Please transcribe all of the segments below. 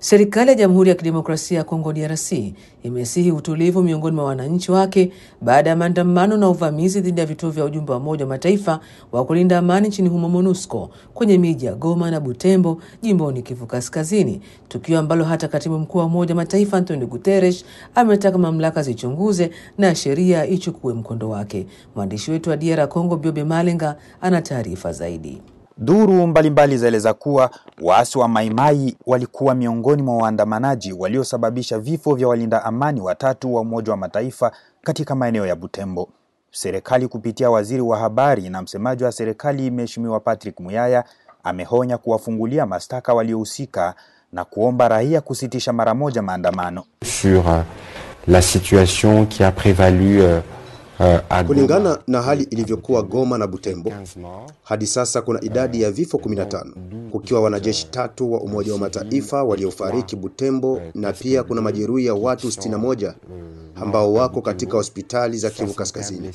Serikali ya Jamhuri ya Kidemokrasia ya Kongo DRC imesihi utulivu miongoni mwa wananchi wake baada ya maandamano na uvamizi dhidi ya vituo vya ujumbe wa Umoja wa Mataifa wa kulinda amani nchini humo MONUSCO kwenye miji ya Goma na Butembo jimboni Kivu Kaskazini, tukio ambalo hata katibu mkuu wa Umoja wa Mataifa Antonio Guterres ametaka mamlaka zichunguze na sheria ichukue mkondo wake. Mwandishi wetu wa DR Congo Biobe Malenga ana taarifa zaidi. Duru mbalimbali zaeleza kuwa waasi wa Maimai walikuwa miongoni mwa waandamanaji waliosababisha vifo vya walinda amani watatu wa Umoja wa Mataifa katika maeneo ya Butembo. Serikali kupitia waziri wa habari na msemaji wa serikali Mheshimiwa Patrick Muyaya amehonya kuwafungulia mashtaka waliohusika na kuomba raia kusitisha mara moja maandamano. sur euh, la situation qui a prévalu euh, euh, à Kulingana Goma. na hali ilivyokuwa Goma na Butembo, 15 morts. hadi sasa kuna idadi ya vifo 15 kukiwa wanajeshi tatu wa Umoja wa Mataifa waliofariki Butembo, na pia kuna majeruhi ya watu 61 ambao wako katika hospitali za Kivu Kaskazini.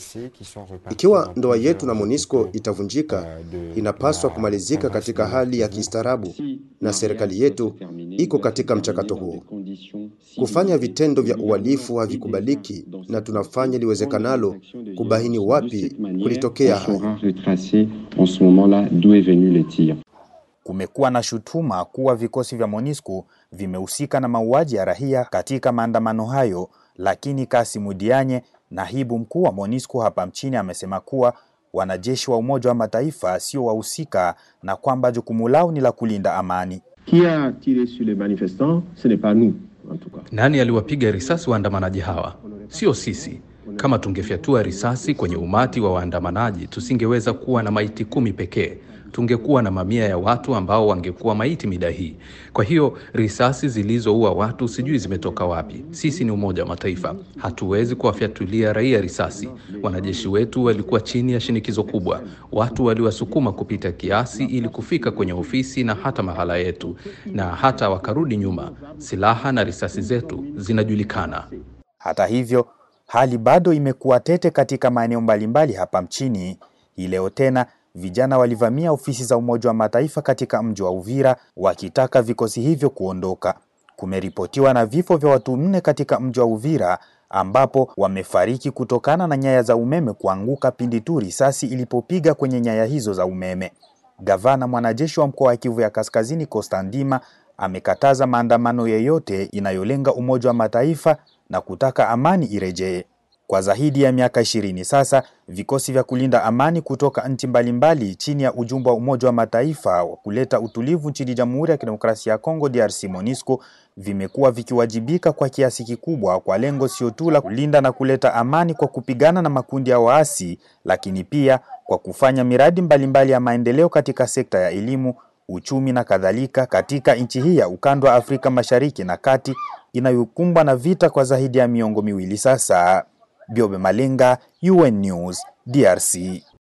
Ikiwa ndoa yetu na MONUSCO itavunjika, inapaswa kumalizika katika hali ya kistaarabu, na serikali yetu iko katika mchakato huo. Kufanya vitendo vya uhalifu havikubaliki, na tunafanya liwezekanalo kubaini wapi kulitokea On haya. saura retracer en ce moment-là d'où est venu le tir. Kumekuwa na shutuma kuwa vikosi vya MONUSCO vimehusika na mauaji ya raia katika maandamano hayo, lakini Kasimu Dianye, naibu mkuu wa MONUSCO hapa mchini, amesema kuwa wanajeshi wa Umoja wa Mataifa sio wahusika na kwamba jukumu lao ni la kulinda amani. Qui a tiré sur les manifestants Ce n'est pas nous, en tout cas. Nani aliwapiga risasi waandamanaji hawa? Sio sisi. Kama tungefyatua risasi kwenye umati wa waandamanaji, tusingeweza kuwa na maiti kumi pekee. Tungekuwa na mamia ya watu ambao wangekuwa maiti mida hii. Kwa hiyo risasi zilizoua watu sijui zimetoka wapi. Sisi ni Umoja wa Mataifa, hatuwezi kuwafyatulia raia risasi. Wanajeshi wetu walikuwa chini ya shinikizo kubwa, watu waliwasukuma kupita kiasi ili kufika kwenye ofisi na hata mahala yetu, na hata wakarudi nyuma. Silaha na risasi zetu zinajulikana. Hata hivyo, hali bado imekuwa tete katika maeneo mbalimbali hapa mchini. Hii leo tena vijana walivamia ofisi za Umoja wa Mataifa katika mji wa Uvira wakitaka vikosi hivyo kuondoka. Kumeripotiwa na vifo vya watu nne katika mji wa Uvira ambapo wamefariki kutokana na nyaya za umeme kuanguka pindi tu risasi ilipopiga kwenye nyaya hizo za umeme. Gavana mwanajeshi wa mkoa wa Kivu ya Kaskazini Costa Ndima amekataza maandamano yeyote inayolenga Umoja wa Mataifa na kutaka amani irejee. Kwa zaidi ya miaka ishirini sasa, vikosi vya kulinda amani kutoka nchi mbalimbali chini ya ujumbe wa Umoja wa Mataifa wa kuleta utulivu nchini Jamhuri ya Kidemokrasia ya Kongo DRC MONUSCO vimekuwa vikiwajibika kwa kiasi kikubwa kwa lengo sio tu la kulinda na kuleta amani kwa kupigana na makundi ya waasi, lakini pia kwa kufanya miradi mbalimbali ya maendeleo katika sekta ya elimu, uchumi na kadhalika katika nchi hii ya ukanda wa Afrika Mashariki na Kati inayokumbwa na vita kwa zaidi ya miongo miwili sasa. Biobe Malenga, UN News, DRC.